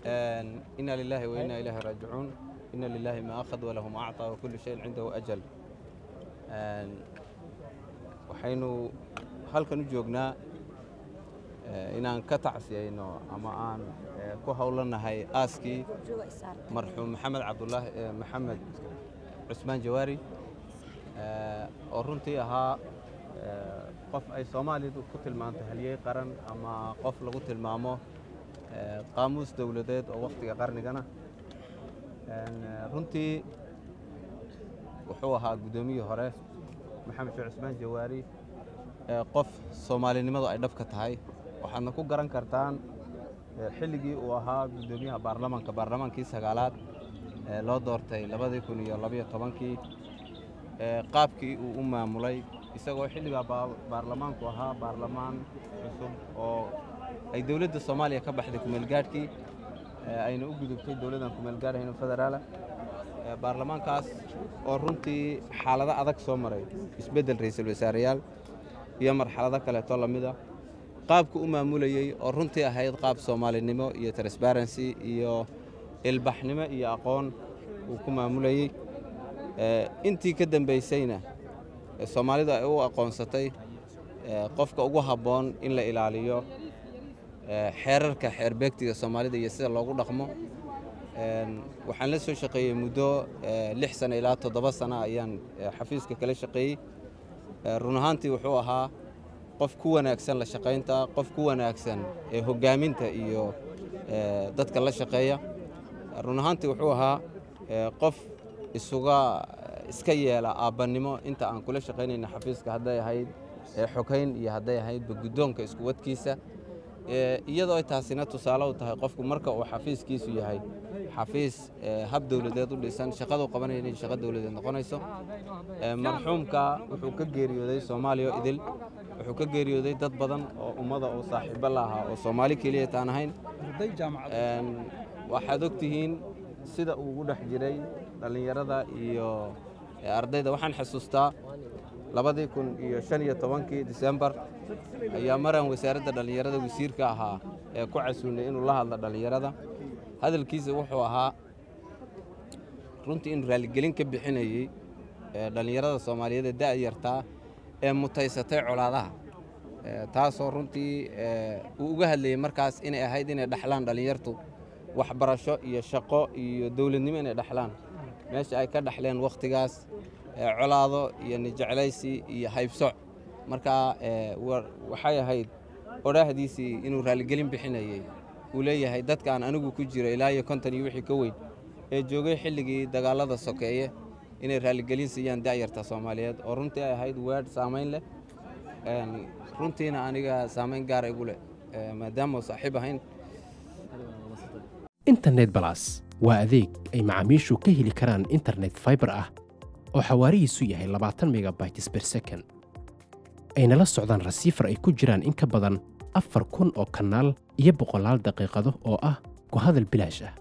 ina lilaahi wa inaa ilaahi raajicuun ina lilaahi ma akhad walahu ma acطaa wa kullu shayin cindahu ajal waxaynu halkan u joognaa inaan ka tacsiyayno ama aan ku howlanahay aaskii marxuum maxamed cabdulaahi maxamed cusmaan jawaari oo runtii ahaa qof ay soomaalidu ku tilmaanto haliyey qaran ama qof lagu tilmaamo qaamuus dowladeed oo wakhtiga qarnigana runtii wuxuu ahaa guddoomiyii hore maxamed sheekh cusmaan jawaari qof soomaalinimadu ay dhabka tahay waxaadna ku garan kartaan xilligii uu ahaa guddoomiyaha baarlamaanka baarlamaankii sagaalaad ee loo doortay labadii kun iyo labayo tobankii qaabkii uu u maamulay isagoo xilligaa baarlamaanku ahaa baarlamaan cusub oo ay dowladda soomaaliya ka baxday kumeelgaadhkii ayna u gudubtay dowladdan kumeelgaadhayno federaala baarlamaankaas oo runtii xaalado adag soo maray isbeddel ra'iisul wasaareyaal iyo marxalado kaleeto lamida qaabku u maamulayey oo runtii ahayd qaab soomaalinimo iyo transparency iyo ilbaxnimo iyo aqoon uu ku maamulayey intii ka dambaysayna soomaalidu ay u aqoonsatay qofka ugu habboon in la ilaaliyo xeerarka xeerbeegtiga soomaalida iyo sida loogu dhaqmo waxaan la soo shaqeeyey muddo lix sano ilaa toddoba sano ayaan xafiiska kala shaqeeyey run ahaantii wuxuu ahaa qof ku wanaagsan la shaqaynta qof ku wanaagsan ee hoggaaminta iyo dadka la shaqeeya run ahaantii wuxuu ahaa qof isuga iska yeela aabbannimo inta aan kula shaqaynayna xafiiska hadday ahayd xogayn iyo hadday ahaydba guddoonka isku wadkiisa iyadoo ay taasina tusaale u tahay qofku marka uu xafiiskiisu yahay xafiis hab dowladeed u dhisan shaqadu qabanaya inay shaqo dowladeed noqonayso marxuumka wuxuu ka geeriyooday soomaaliya idil wuxuu ka geeriyooday dad badan oo ummada oo saaxiibo la ahaa oo soomaali keliya taan ahayn waxaad og tihiin sida uu ugu dhex jiray dhallinyarada iyo ardayda waxaan xasuustaa labadii kun iyo shan iyo tobankii disembar ayaa maraan wasaaradda dhallinyarada wasiirka ahaa ee ku casuunay inuu la hadlo dhallinyarada hadalkiisa wuxuu ahaa runtii inuu raalligelin ka bixinayey dhallinyarada soomaaliyeed ee da'yartaa ee mutaysatay colaadaha taasoo runtii uu uga hadlayey markaas inay ahayd inay dhaxlaan dhallinyartu waxbarasho iyo shaqo iyo dowladnimo inay dhaxlaan meesha ay ka dhaxleen wakhtigaas colaado iyo nijeclaysi iyo haybsoc markaa waxay ahayd odhaahdiisii inuu raalligelin bixinayey uu leeyahay dadkaan anigu ku jiro ilaa iyo konton iyo wixii ka weyn ee joogay xilligii dagaallada sokeeye inay raalligelin siiyaan da'yarta soomaaliyeed oo runtii ay ahayd weedh saamayn leh runtiina aniga saamayn gaara igu leh maadaama saaxiib ahayn internet balas waa adeeg ay macaamiishu ka heli karaan internet faibar ah oo xawaarihiisu yahay labaatan megabytes ber second ayna la socdaan rasiifar ay ku jiraan in ka badan afar kun oo kanaal iyo boqolaal daqiiqado oo ah ku hadal bilaash ah